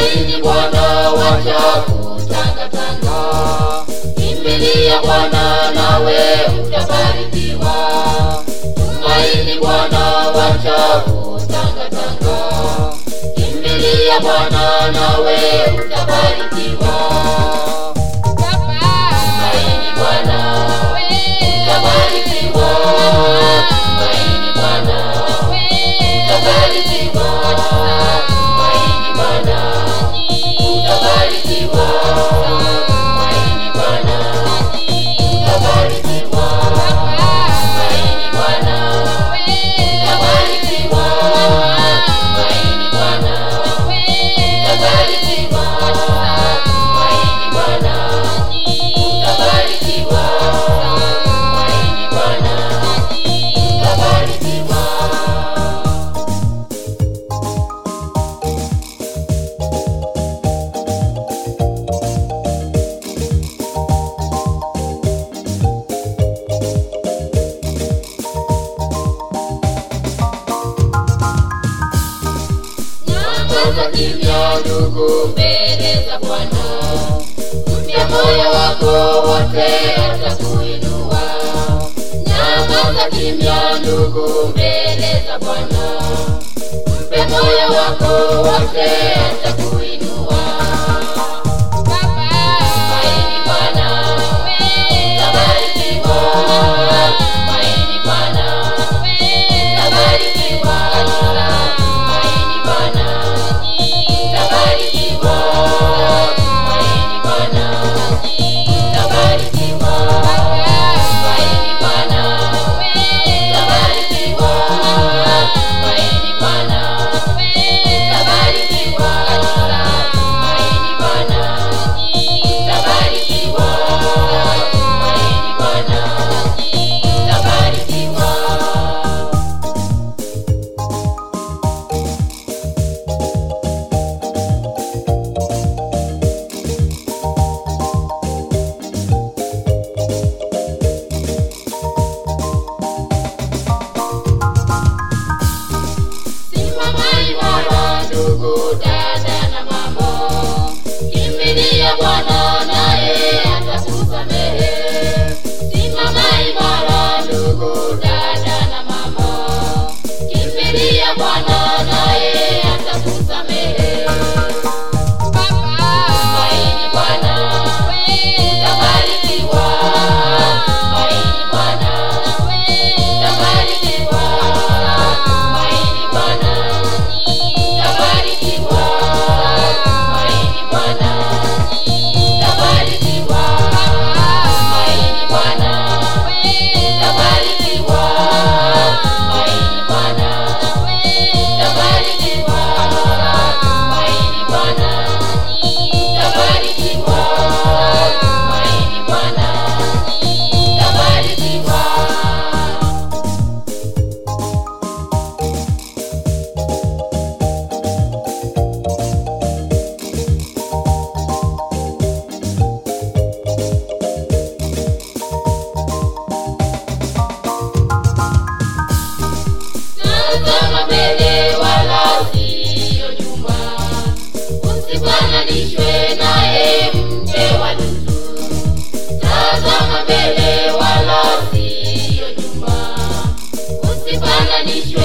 Tumaini Bwana, wacha kutangatanga. Kimbilia Bwana, nawe utabarikiwa. Tumaini Bwana, wacha kutangatanga. Kimbilia Bwana, nawe utabarikiwa. Tumaini Bwana, utabarikiwa. Tumaini Bwana, utabarikiwa. Tumaini Bwana, utabarikiwa. Tumaini Bwana, utabarikiwa. Tumaini Bwana, utabarikiwa. Tumaini Bwana, utabarikiwa. Tumaini Bwana, utabarikiwa. Tumaini Bwana, utabarikiwa. Nyamaza kimya ndugu mbele za Bwana, mpe moyo wako wote atakuinua. Nyamaza kimya ndugu mbele za Bwana, mpe moyo wako wote atakuinua. Tumaini Bwana, utabarikiwa. Tumaini Bwana, utabarikiwa. Tumaini Bwana, utabarikiwa. Tumaini Bwana, utabarikiwa. Tumaini Bwana, utabarikiwa. Tumaini Bwana, utabarikiwa. Tumaini Bwana, utabarikiwa. Tumaini Bwana, utabarikiwa. Simama imara ndugu, dada na mama, kimbilia Bwana naye atakusamehe. Simama imara ndugu, dada na mama, kimbilia Bwana naye atakusamehe. Tumaini Bwana, utabarikiwa. Tumaini Bwana, utabarikiwa. Tumaini Bwana, utabarikiwa. Tumaini Bwana, utabarikiwa. Tumaini Bwana, utabarikiwa. Tumaini Bwana, utabarikiwa. Tumaini Bwana, utabarikiwa. Tumaini Bwana, utabarikiwa. Tazama mbele wala siyo nyuma, usifananishwe naye mke wa Lutu. Tazama mbele wala siyo nyuma, usifananishwe